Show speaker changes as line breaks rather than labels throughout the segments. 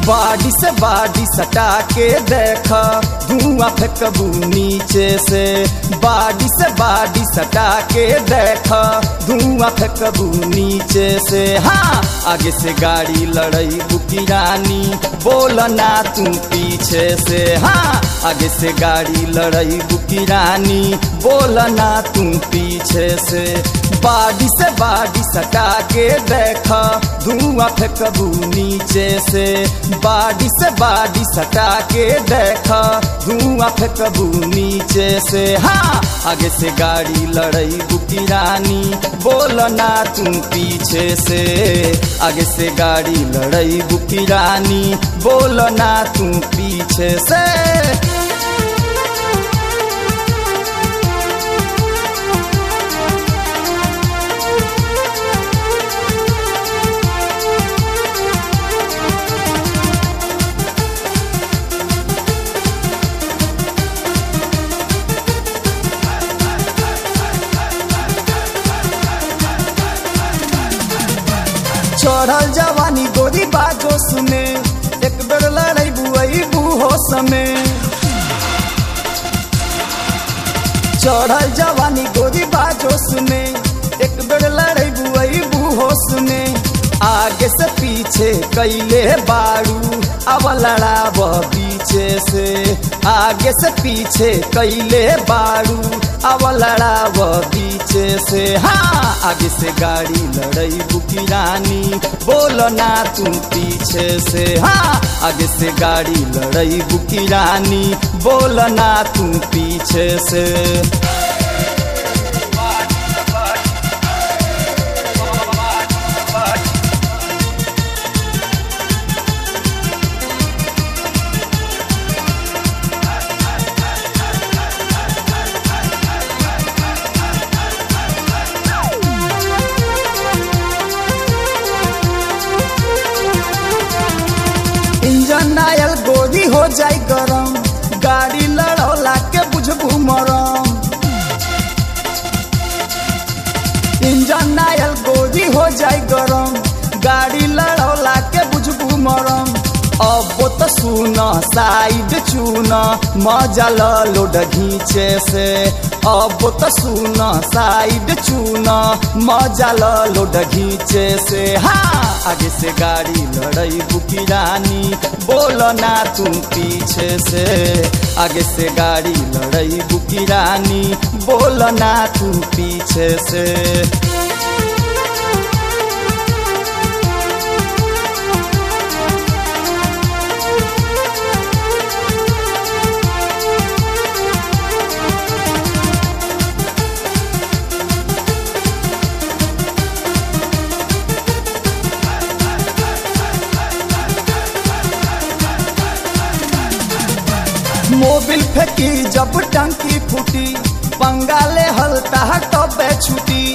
बाडी से बाडी सटा के देख धुआं फेंकबू नीचे से बाडी से बाडी सटा के देख धुआं फेंकबू नीचे से हाँ आगे से गाड़ी लड़ई बुकी रानी बोल ना तू पीछे से हाँ आगे से गाड़ी लड़ई बुकी रानी बोल ना तू पीछे से बाडी से बाडी सटा के देख धुआं फेंकबू नीचे से बाडी से बाडी सटा के देख धुआं फेंकबू नीचे से हाँ आगे से गाड़ी लड़ई बुकी रानी बोल ना तू पीछे से आगे से गाड़ी लड़ई बुकी रानी बोल ना तू पीछे से चढ़ल जवानी गोरी बाजो सुने एक बेर लड़ई बुआई बूहो समे चढ़ल जवानी गोरी बाजो सुने एक बेर लड़ई बुआई बूहो सुने आगे से पीछे कैले बारू अब लड़ाब पीछे से आगे से पीछे कैले बारू अब लड़ाब पीछे से हाँ आगे से गाड़ी लड़ई बुकी रानी बोल ना तू पीछे से हाँ आगे से गाड़ी लड़ई बुकी रानी बोल ना तू पीछे से इंजन आयल गोरी हो जाई गरम गाड़ी लड़ौला के बुझबू मरम इंजन आयल गोरी हो जाई गरम गाड़ी लड़ौला के बुझबू मरम अब तो सुन साइड चून मजा लोड घींचे से अब तो सुन साइड चून मजा लोड घींचे से हाँ आगे से गाड़ी लड़ई बुकी रानी बोल ना तू पीछे से आगे से गाड़ी लड़ई बुकी रानी बोल ना तू पीछे से मोबिल फेंकी जब टंकी फूटी बंगाले हलता तबे छुटी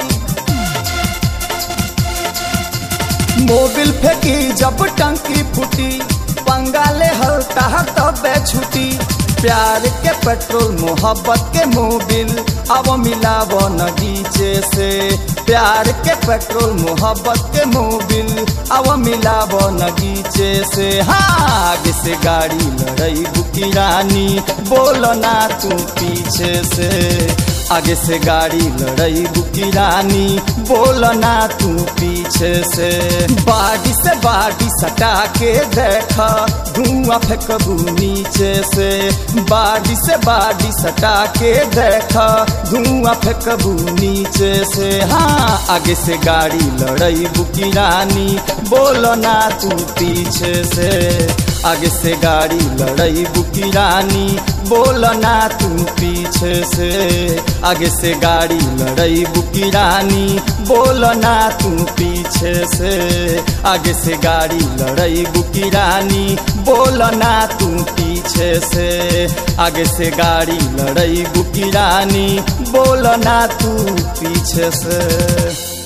मोबिल फेंकी जब टंकी फूटी बंगाले हलता तबे छुटी प्यार के पेट्रोल मोहब्बत के मोबिल अब मिलाव नगीचे से प्यार के पेट्रोल मोहब्बत के मोबिल अब मिलाव नगीचे से हाँ आगे से गाड़ी लड़ई बुकी रानी बोल ना तू पीछे से आगे से गाड़ी लड़ई बुकी रानी बोल ना तू पीछे से बाडी से बाडी सटा के देख धुआं फेंकबू नीचे से बाडी से बाडी सटा के देख धुआं फेंकबू नीचे से हाँ आगे से गाड़ी लड़ई बुकी रानी बोल ना तू पीछे से आगे से गाड़ी लड़ई बुकी रानी बोल ना तू पीछे से आगे से गाड़ी लड़ई बुकी रानी बोल ना तू पीछे से आगे से गाड़ी लड़ई बुकी रानी बोल ना तू पीछे से आगे से गाड़ी लड़ई बुकी रानी बोल ना तू पीछे से